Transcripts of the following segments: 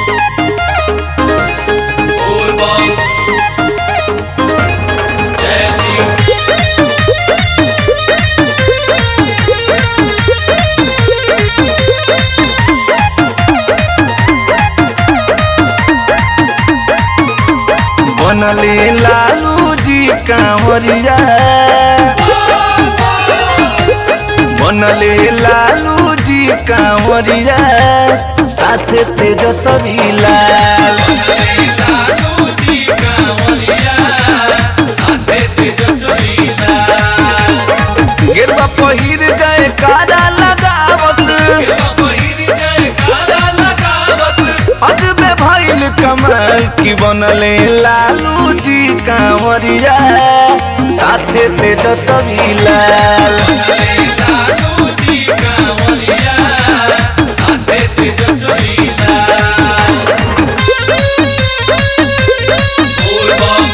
बोलबम जय शिव बनले लालू जी कांवरिया बनले लालू जी कांवरिया साथे तेजस्वी लाल लालू जी कांवरिया साथे तेजस्वी लाल गिरवा पहिर जाए कारा लगावत पहिर जय कारा लगावस अजबे भइल कमाल की बनले लालू जी कांवरिया साथे तेजस्वी लाल लालू जी कांवरिया साथे तेजस्वी लाल बोलबम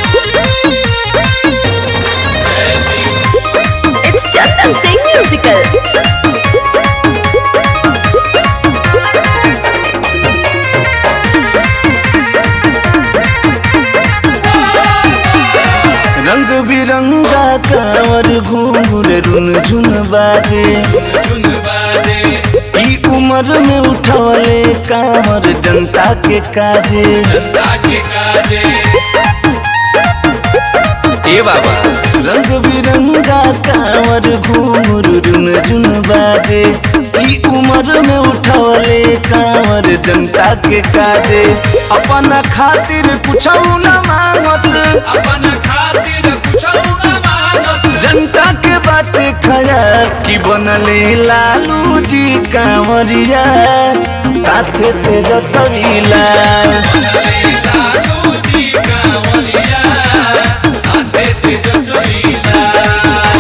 जय Shiv It's Chandan Singh Musical. रंग बिरंगा कांवर घूंघर रुन झुन बाजे चुन बाजे ई उम्र में उठवले कांवर जनता के काजे जनता के काजे ए बाबा रंग बिरंगा कांवर घूंघर रुन झुन बाजे ई उम्र में उठवले कांवर जनता के काजे अपना खातिर कुछ न मांगस अपन खातिर कुछ न मानस जनता के बाटे खया की बनले लालू जी कांवरिया साथे तेजस्वी लाल लालू जी कांवरिया साथे तेजस्वी लाल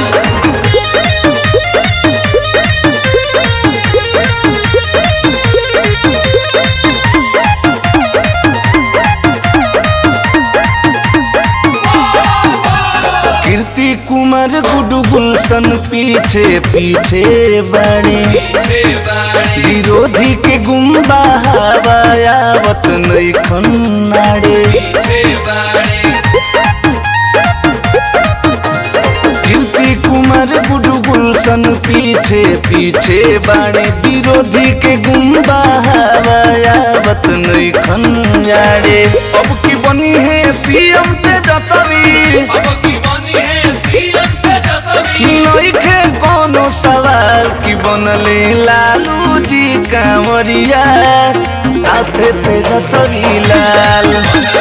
कीर्ति कुमार गुडू गुलशन पीछे पीछे बड़े पीछे बाणी विरोधी के गुम्बा हवायावत नहीं खन्नाड़े पीछे बाणी कीर्ति कुमार गुडू गुलशन पीछे पीछे बाड़े विरोधी के गुम्बा हवायावत नहीं खन्नाड़े अब की बनी है सीएम तेजस्वी अब की बनी है सीएम तेजस्वी नइखे कोनो सवाल की बनले लालू जी कांवरिया साथे तेजस्वी लाल